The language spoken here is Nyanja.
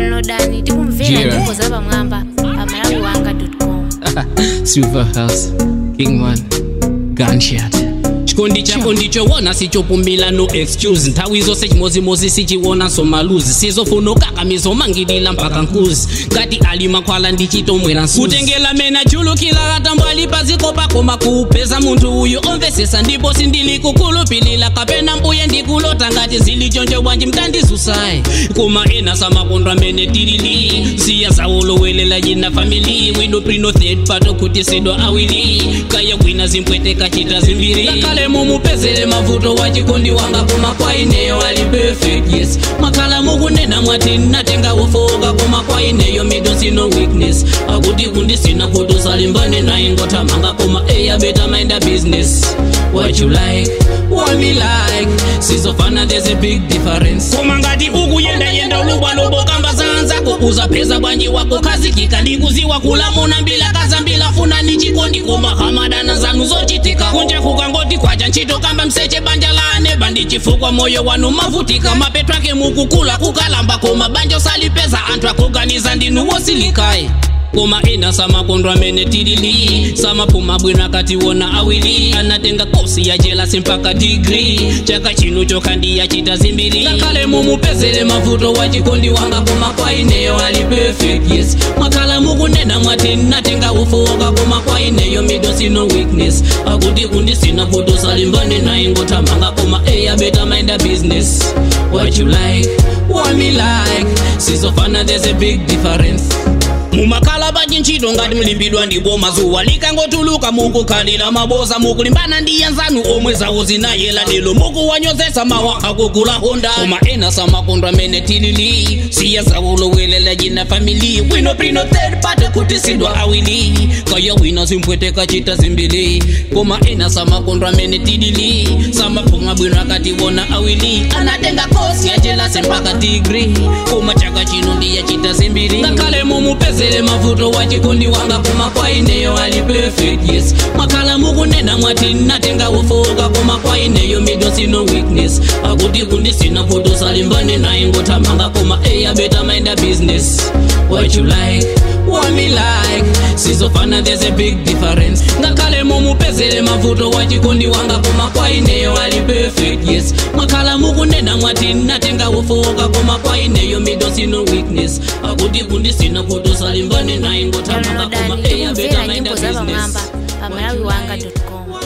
downloadani tikumvera Jira. nyimbo za pamwamba pa malawiwanga com Silver House, Kingman, Gunshot. chikondi chako ndichowona sichopumila no excuse nthawi zonse chimozimozi sichiwona somaluzi sizofuna ukakamizomangilila mpaka nkuzi ngati ali makhwala ndichitomwera nsuzi kutengela mena chulukila katambo ali paziko pakoma kuupeza munthu uyu omvesesa ndipo sindili kukhulupilira kapena mbuye ndikulota ngati zili choncho bwanji mtandizusayi koma ena samakondwa amene tilili siya zawolowelela yina famili wino prino third part okutisidwa awili kaya kwina zimpwete kachita zimbiri ngakhale mumupezere mavuto wachikondi wanga koma kwa ineyo ali perfect yes makhala mukunena mwati natenga ufoka koma kwa ineyo middle sino weakness akuti kundisina foto salimbane naye ngothamanga koma eya better mind a business what you like what me like sizofana there's a big difference koma ngati ukuyendayenda ulubwalobo kamba zanzako uzapeza bwanji wako khazikika ndikuziwa kulamuna mbila kazambila funa ni chikondi koma hamadana zanu zochitika kunja kukangoti kwacha ntchito kamba mseche banja lane bandi chifukwa moyo wanu mavutika mapeto ake mukukula kukalamba koma banja usalipeza anthu akuganiza ndinu wosilikayi koma ena samakondwa amene tilili samapuma bwino akatiwona awiri anatenga kosi ya jelasi mpaka digri chaka chino chokha ndiyachita zimbiri ngakhale mumupezere mavuto wachikondi wanga koma kwa ineyo ali perfect yes mwakhala mukunena mwati natenga ufoka koma kwa ineyo middle sino weakness akuti kundisina foto salimbane naye ngothamanga koma eya better mind a business what you like what me like sizofana there's a big difference mumakhala pachi ntchito ngati mlimbidwa ndipo mazuwa likangotuluka mukukhalira maboza mukulimbana ndi anzanu omwe zawo zinayela lero mukuwanyozesa mawa akugula honda koma ena samakondwa amene tilili siya zawolowelela jina famili wino prino third party kutisidwa awili kaya wina zimpwete kachita zimbili koma ena samakondwa amene tilili samapuma bwino akatiwona awili anatenga kosi ya jelasi mpaka digri koma chaka chino ndiyachita zimbiri ngakhale mumupezere mavuto wachikondi wanga koma kwa ineyo ali perfect yes mwakhala mukunena mwati natenga ufoka koma kwa ineyo middle sino weakness akuti kundisina foto salimbane naye ngothamanga koma eya better mind a business what you like what me like sizofana there's a big difference ngakhale mumupezere mavuto wachikondi wanga koma kwa ineyo ali perfect yes mwakhala mukunena mwati natenga ufoka koma kwa ineyo middle sino weakness akuti kundisina foto salimbane naye ngothamanga koma downloadani eya better tikumvera mind a nyimbo za business pamwamba pa malawiwanga com